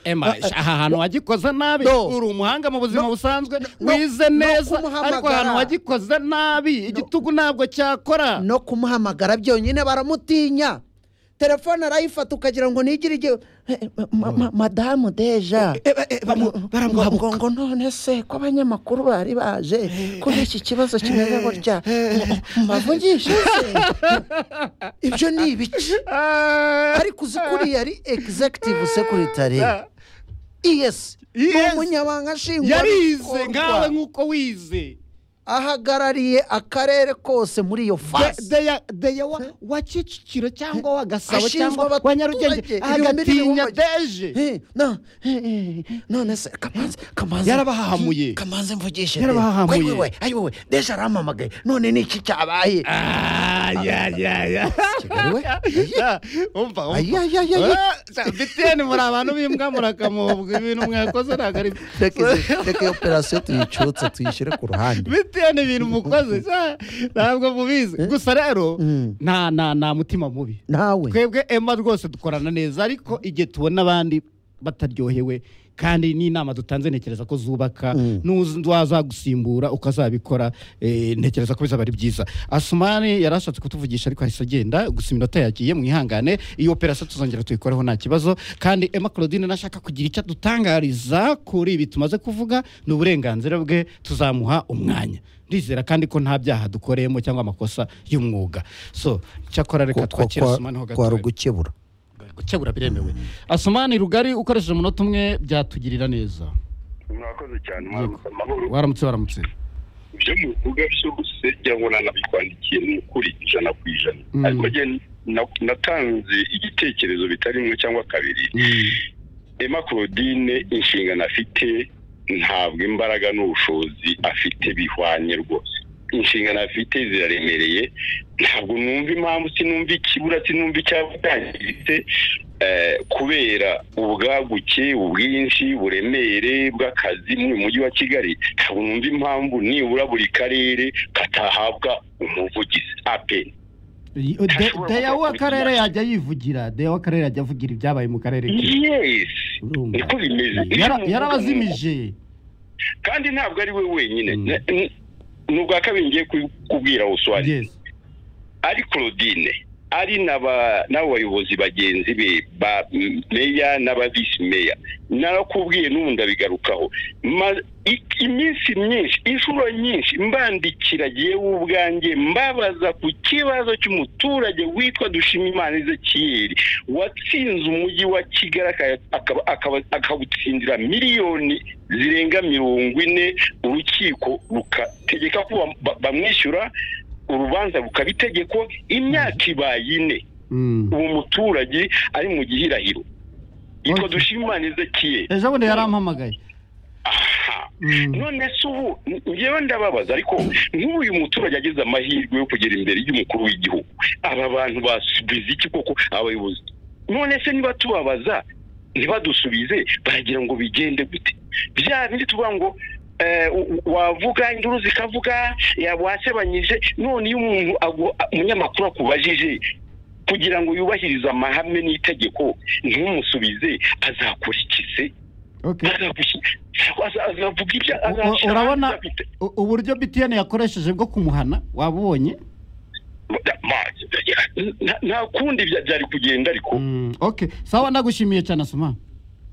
ema ahantu wagikoze nabi No. uri umuhanga mu buzima No. busanzwe No. wize No neza kumuhamagara. ariko ahantu wagikoze nabi igitugu ntabwo cyakora no kumuhamagara byonyine baramutinya telefone arayifata ukagira ngo nigire igihe Eh, ma- ma- madamu deja Ngo- ngo ngo none se ko abanyamakuru bari baje kuri iki kibazo kimeze gutya mbavugisha se ibyo ni ibice ariko uzi kuriya ari executive secretary iyesi ni Yes. umunyamabanga yarize nshingwabikorwa nkawe nk'uko wize ahagarariye akarere kose muri iyo fasi deya wa kicukiro cyangwa wa gasabo Ashinzwe cyangwa wa abaturage nyarugenge ibihumbi agatinya n'ibihumbi. deje Eh, no, eh, eh, none se kamanzi kamanzi Yarabahahamuye. kamanzi mvugishe Yarabahahamuye. we we ayi wowe deja arampamagaye none ni iki cyabaye Ah, ya ya ya Kigali we Ya, umva umva ayi ayi ayi ayi biteni muri abantu b'imbwa murakamubwa ibintu mwakoze ntabwo ari reka izi- reka iyo operasiyo tuyicutse tuyishyire ku ruhande biteni ibintu mukoze sa, ntabwo mubizi gusa rero Mm. nta nta nta mutima mubi nawe twebwe ema rwose dukorana neza ariko igihe tubona abandi bataryohewe kandi n'inama dutanze ntekereza ko zubaka Mm. n'uzi wazagusimbura ukazabikora eh, ntekereza ko bizaba ari byiza asumani yari ashatse kutuvugisha ariko ahise agenda gusa iminota yagiye mwihangane iyo operasiyo tuzongera tuyikoreho nta kibazo kandi emma claudine nashaka kugira icyo adutangariza kuri ibi tumaze kuvuga ni uburenganzira bwe tuzamuha umwanya ndizera kandi ko nta byaha dukoreyemo cyangwa amakosa y'umwuga so cyakora reka twakira asumani ho kwari gato ugukebura gukebura biremewe asumani rugari ukoresheje umunota umwe byatugirira neza mwakoze cyane mwabuze amahoro waramutse waramutse ibyo muvuga byose byabona nabikwandikiye ni ukuri ijana ku ijana Mm. ariko njye na- natanze igitekerezo bitari rimwe cyangwa kabiri emma claudine inshingano afite ntabwo imbaraga n'ubushobozi afite bihwanye rwose inshingano afite ziraremereye ntabwo numva impamvu sinumva ikibura sinumva icyatangiritse eh, kubera ubwaguke ubwinshi uburemere bw'akazi mu mujyi wa kigali ntabwo numva impamvu nibura buri karere katahabwa umuvugizi apeni Ashobora deya gukora w'akarere ibyo yajya yivugira deya w'akarere yajya avugira ibyabaye mu karere ke yesi Urumva. niko bimeze Yara- yarabazimije kandi ntabwo ari we wenyine Mm. Na- n- ni ubwa kabiri ngiye ku- kubwira uswari yes ari claudine ari n'aba- n'abayobozi bagenzi be ba m- meya n'abavisi meya narakubwiye n'ubu ndabigarukaho Ma- i- iminsi myinshi inshuro nyinshi mbandikira yewe ubwanjye mbabaza ku kibazo cy'umuturage witwa dushimimana ezekiyeri watsinze umujyi wa kigali aka- akaba- akaba- akawutsindira miliyoni zirenga mirongo ine urukiko rukategeka ko bam- ba- bamwishyura urubanza rukaba itegeko imyaka ibaye ine Mm. uwo muturage ari mu gihirahiro yitwa Okay. dushimimana ezekiyeri ejo bundi yarampamagaye aha Mm. none se ubu ngewe ndababaza ariko nk'uyu muturage agize amahirwe yo kugera imbere y'umukuru w'igihugu aba bantu basubiza iki koko abayobozi none se niba tubabaza ntibadusubize baragira ngo bigende gute bya bindi tuvuga ngo eh, u- wavuga induru zikavuga ya- wasebanyije none iyo umuntu agu- umunyamakuru akubajije kugira ngo yubahirize amahame n'itegeko ntumusubize azakurikize Okay. azavuga ibyo U- u- urabona u- uburyo btn yakoresheje bwo kumuhana waba ubonye nta kundi bya- byari kugenda ariko Mm, okay sawa ndagushimiye cyane asuma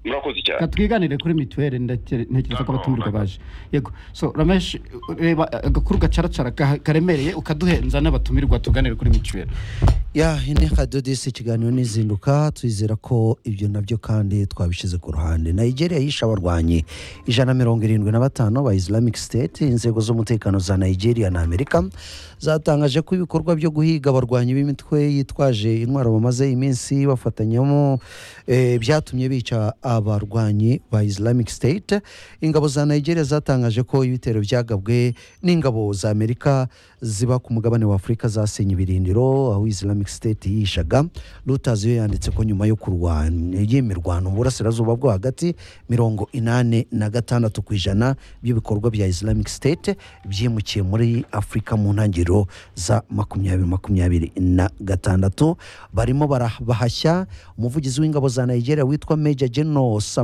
murakoze cyane reka twiganire kuri mituweli ndakere- ntekereza ko abatumirwa baje yego so ramesh reba agakuru gacaracara gaha- karemereye ukaduhenza n'abatumirwa tuganire kuri mituweli ya inteko dodisi ikiganiro n'izinduka twizera ko ibyo nabyo kandi twabishyize ku ruhande nigeria yishe abarwanyi ijana na mirongo irindwi na batanu ba islamic state inzego z'umutekano za nigeria na amerika zatangaje ko ibikorwa byo guhiga abarwanyi b'imitwe yitwaje intwaro bamaze iminsi bafatanyamo eh, byatumye bica abarwanyi ba islamic state ingabo za nigeria zatangaje ko ibitero byagabwe n'ingabo za amerika ziba ku mugabane wa afurika zasenye ibirindiro aho islamic state yishaga reuters yo yanditse ko nyuma yo kurwana y'imirwano mu burasirazuba bwo hagati mirongo inani na gatandatu ku ijana by'ibikorwa bya islamic state byimukiye muri afurika mu ntangiriro za makumyabiri makumyabiri na gatandatu barimo barabahashya umuvugizi w'ingabo za nigeria witwa major general Sam